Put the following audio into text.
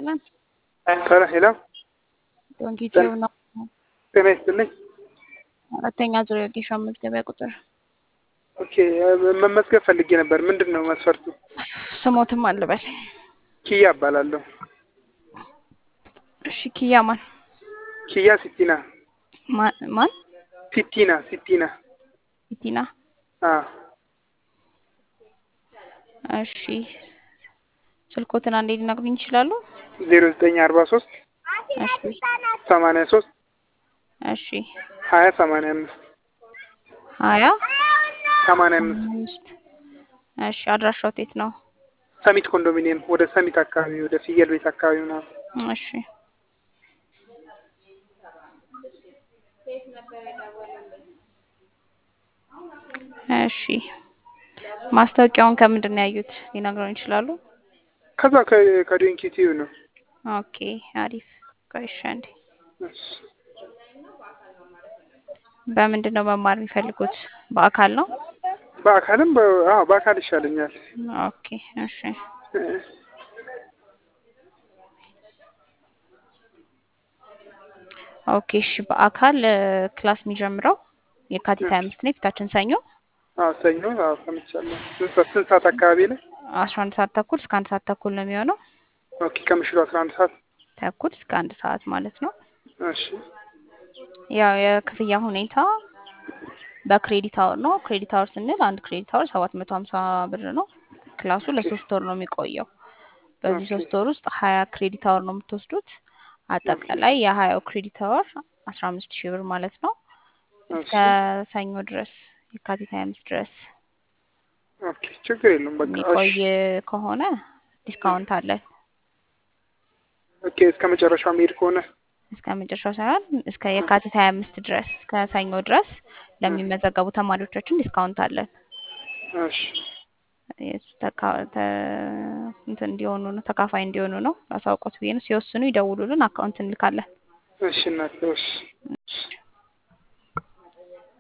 ይስጥልን። ሰላ ሄሎ፣ ዶንኪቲው ነው። ጤና ይስጥልኝ። አራተኛ ዙር የጌሻ መዝገቢያ ቁጥር ኦኬ፣ መመዝገብ ፈልጌ ነበር። ምንድን ነው መስፈርቱ? ስሞትም አልበል። ኪያ እባላለሁ። እሺ ኪያ ማን ኪያ ሲቲና ማን ማን? ሲቲና ሲቲና። ኢቲና አ እሺ ስልኮትን አንዴ ሊነግሩኝ ይችላሉ? ዜሮ ዘጠኝ አርባ ሶስት እሺ ሰማንያ ሶስት እሺ ሀያ ሰማንያ አምስት ሀያ ሰማንያ አምስት አምስት እሺ አድራሻው የት ነው? ሰሚት ኮንዶሚኒየም ወደ ሰሚት አካባቢ ወደ ፍየል ቤት አካባቢ ምናምን። እሺ እሺ ማስታወቂያውን ከምንድን ነው ያዩት? ሊነግሩኝ ይችላሉ? ከዛ ከዶንኪቲዩ ነው። ኦኬ አሪፍ። ቆይ እሺ አንዴ እሺ። በምንድን ነው መማር የሚፈልጉት? በአካል ነው? በአካልም በ- አዎ በአካል ይሻለኛል። ኦኬ እሺ ኦኬ እሺ በአካል እ፣ ክላስ የሚጀምረው የካቲት ሀያ አምስት ነው የፊታችን ሰኞ አዎ ሰኞ አዎ ሰምቻለሁ። ስንት ሰዓት ስንት ሰዓት አካባቢ ላይ? አስራ አንድ ሰዓት ተኩል እስከ አንድ ሰዓት ተኩል ነው የሚሆነው ኦኬ ከምሽቱ አስራ አንድ ሰዓት ተኩል እስከ አንድ ሰዓት ማለት ነው። እሺ ያው የክፍያ ሁኔታ በክሬዲት አወር ነው። ክሬዲት አወር ስንል አንድ ክሬዲት አወር ሰባት መቶ ሀምሳ ብር ነው። ክላሱ ለሶስት ወር ነው የሚቆየው። በዚህ ኦኬ። ሶስት ወር ውስጥ ሀያ ክሬዲት አወር ነው የምትወስዱት። አጠቃላይ የሀያው ክሬዲት አወር አስራ አምስት ሺህ ብር ማለት ነው። እስከ እሺ ሰኞ ድረስ የካቲት ሀያ አምስት ድረስ ኦኬ ችግር የለውም በቃ የሚቆይ እሺ ከሆነ ዲስካውንት አለን። ኦኬ እስከ መጨረሻው መሄድ ከሆነ እስከ መጨረሻው ሳይሆን እስከ የካቲት ሀያ አምስት ድረስ እስከ ሰኞ ድረስ ለሚመዘገቡ ተማሪዎቻችን ዲስካውንት አለን። እሺ የሱ ተካ- ተ- እንትን እንዲሆኑ ነው ተካፋይ እንዲሆኑ ነው ላሳውቆት ብዬ ነው። ሲወስኑ ይደውሉልን፣ አካውንት እንልካለን። እሺ እናቴ እሺ